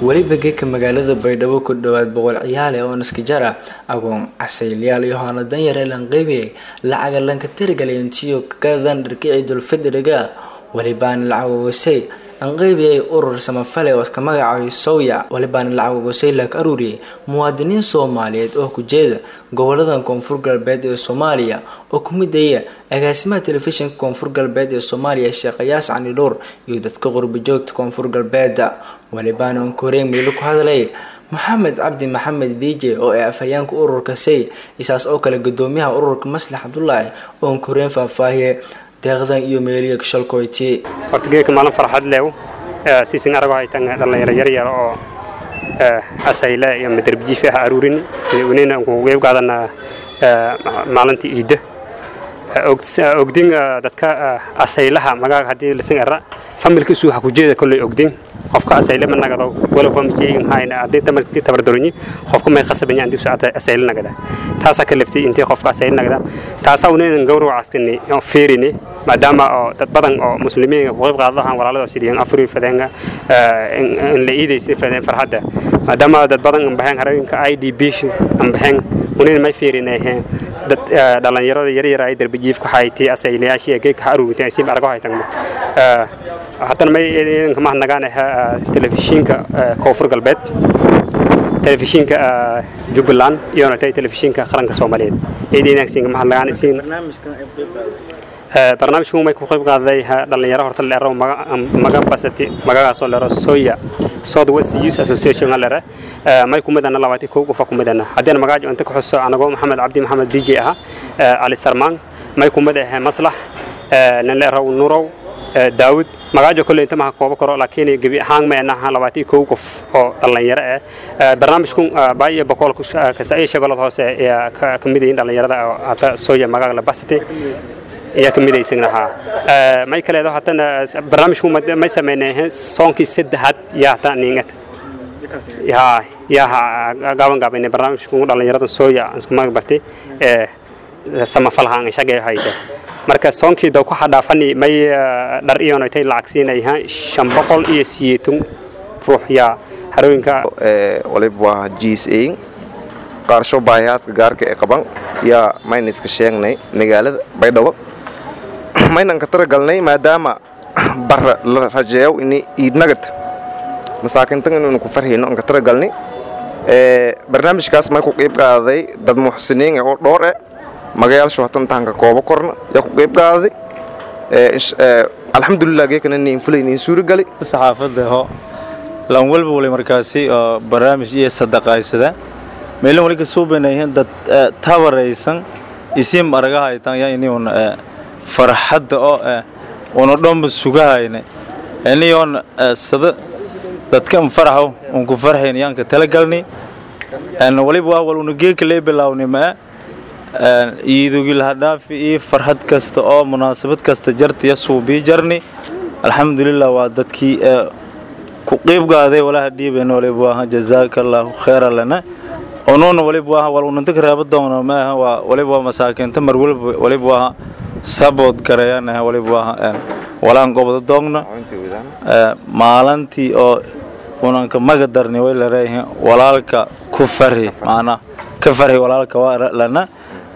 weliba geeka magaalada baydhabo ku dhowaad boqol ciyaale oo naskajara agoon casaylayaal iyo hoana danyare lanqeybiyay lacaga lanka tirigalintiyo kagadan dharkici dulfidiriga welibaana lacag ogosay anqeybiyay urur samafale oo iska magacaabay sowya welibaana lacag ogosay laga aruuriyay muwaadiniin soomaaliyeed oo ku jeeda goboladan koonfur galbeed ee soomaaliya oo ku midaya agaasimaha telefishinka koonfur galbeed ee soomaaliya sheekhayaas cani dhowr iyo dadka qurba joogta koonfur galbeeda welibaana onkoreen miilo ku hadlay maxamed cabdi maxamed dj oo ee afhayeenka ururka say isaas oo kale gudoomiyaha ururka maslax cabdulaahi oo onkoreen faahfaahiye deeqdan iyo meeliya shalkoyti horta geedka maalin farxad leew siisin arago haytan dhalinyaro yaryar oo asayle iyo madarbijiif ah aruurin sida unina kugeeb qaadana maalintii iidda ogdin dadka asaylaha magaaga haddii lasin ara familkiisu waxa ku jeeda kolley ogdin qofka asayle ma nagado walow familkeygan hayna haddii tamarkii tabardaronyi qofka may qasabanya antii socota asayle nagada taasaa ka leftay intii qofka asayle nagada taasaa unaynan gawracastini oo feerini maadaama oo dad badan oo muslimiinka ku qayb qaadadahan walaalada sidii afuri fadeenga in la iidaysa fadeen farxadda maadaama dad badan ambaheen harooyinka i d b ambaheen unayna may feerinayheen dad dhalinyarada yaryar ay darbijiifka haytii asaylayaashii geedka aruurintay si argo haytan haddana may idanka mahadnagaan telefishinka koonfur galbeed telefishinka jubbaland iyo telefishinka qaranka soomaaliyeed idanka mahadnagaan isiin barnaamijku may ku qayb qaaday dhalinyaro horta leero maga basati magagaasoo leero soya south west youth association lere may kumidana labaati kow qofa kumidana haddeen magaajo inta ku xuso anagoo maxamed cabdi maxamed dj aha cali sarmaan may kumid ahe maslax nin leerow nurow daawud magaajo kolley inta maha koobo karo laakiin gebi ahaan ma anaha labaati kow qof oo dhalinyaro ah barnaamijku baayo boqol kasaiyo shabeelad hoose ayaa ka mid yihiin dhalinyarada oo hadda soya magaaga la basati ayaa ka midaysannahaa may kaleedo haddana barnaamijku may sameynay soonkii saddexaad yaa hataa niingad yaa yaa gaaban gaabaynay barnaamijku dhalinyarada sooya isku mag bartay ee samafalhaan shaqay haysa marka soonkii daw ku xadhaafani may dhar iyoon tay lacag siinayha shan boqol iyo siyeetan ruux yaa harooyinka waliba waa jiis eyin qaarsho baahiyaadka gaarka ee qaban yaa mayna iska sheegnay magaalada baydhabo maynan ka taragalnay maadaama bara la rajeeyo ini iidnagad masaakintan inaynu ku farhayno an ka taragalnay barnaamijkaas may ku qiib qaaday dad muxsiniin oo dhowr eh magayaashu hatan tahanka koobo korna yaa ku qiib qaaday alxamdulilah geekana niin fulay niin suuragali saxaafadda ho lan walba wali markaasi oo barnaamij iyo sadaqaysada meelin wali ka suubanayeen dad tabaraysan isim aragahaytan yaa iniun farxadda oo una dhanba sugahayna iniyoon sada dadkan faraxo un ku farxayn yaan ka talagalni waliba waa wal una geeka lee bilaawni maa iidugil hadhaafi iyo farxad kasta oo munaasabad kasta jarta ya suubii jarni alxamdulilah waa dadkii ku qiib gaaday walaha dhiibayna waliba waa jazaaka allaahu khayra lana unuuna waliba waa wal unanta ka reeba doona maaha waa waliba waa masaakiinta mar walba waliba waa sabood garayanaha waliba waa walaan gobda doogna maalintii oo unanka maga darni way lareeyihiin walaalka ku farhi macnaa ka farhi walaalka waa lana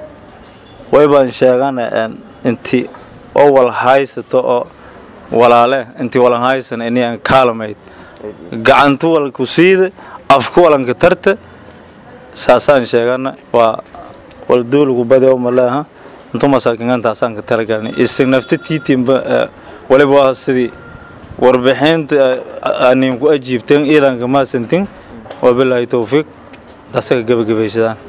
way baan sheegana intii oo wal haysato oo walaale intii walan haysan inaan kaalmayd gacantu walku siida afku walanka tarta saasaan sheegana waa wal duulugu badi oo malaaha intuu masaakiintaasaan ka talagalnay isig nafta tiitimba waliba waa sidii warbixinta anin ku ajiibteen iidanka maasantin wabilaahi towfiiq intaasaka gebagabaysadaan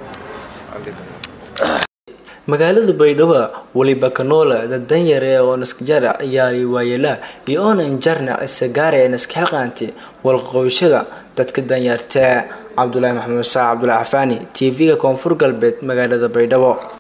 magaalada baydhabo weliba kanoola dad danyare oo naskajara ciyaari waayela iyo oonan jarna isagaare naskaxilqaanti walqoyshada dadka danyarta cabdulaahi maxamuud saac cabdulaahi xafaani t v-ga koonfur galbeed magaalada baydhabo